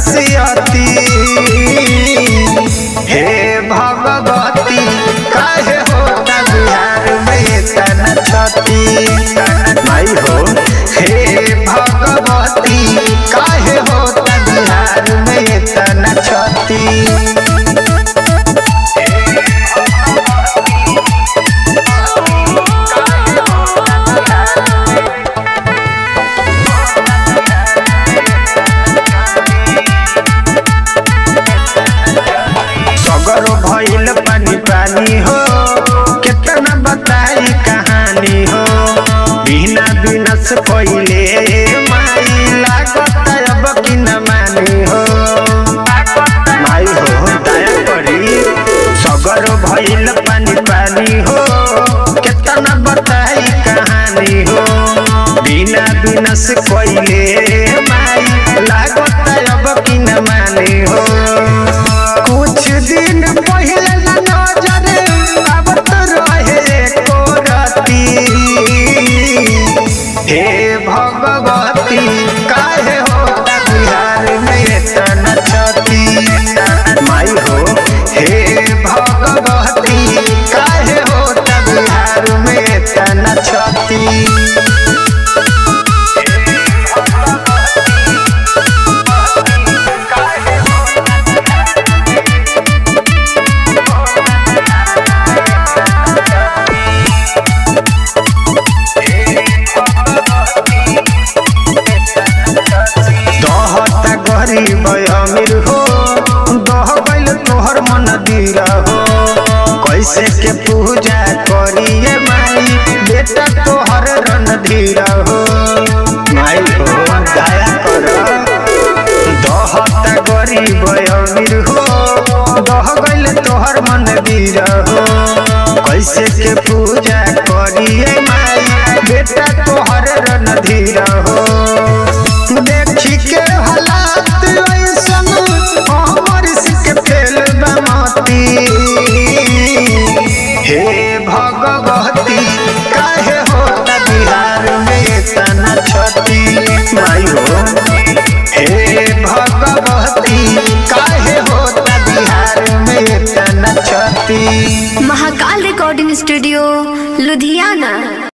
खसियती हे भगवती काहे होता बिहार में तना छती माई हो हे भगवती काहे होता बिहार में तना छती सगरो भइल पानी पानी हो कितना बताई कहानी हो बिना बिनस पहिले माई लागत अब कि न मानी हो माई हो दया करी सगरो भइल पानी पानी हो कितना बताई कहानी हो बिना बिनस पहिले माई लागत अब कि न मानी हो कुछ दिन पहले न नजर आवत रहे एको राती हे भगवती काहे होता बिहार में तना छती माई हो हे भगवती काहे होता बिहार में तना छती दहता गरीब अमीर हो दह गइल तोहर मन दिल हो कैसे के पूजा करिए माई बेटा तोहर रन धीर हो माई हो दया कर दहता गरीब अमीर हो दह गइल तोहर मन दिल हो कैसे के पूजा करिए माई बेटा तोहर रन धीर हो देखी के हालात ऐसन हमर सिक फेल बमती हे भगवती काहे होता बिहार में तना छती माई हो हे भगवती काहे होता बिहार में तना छती महाकाल रिकॉर्डिंग स्टूडियो लुधियाना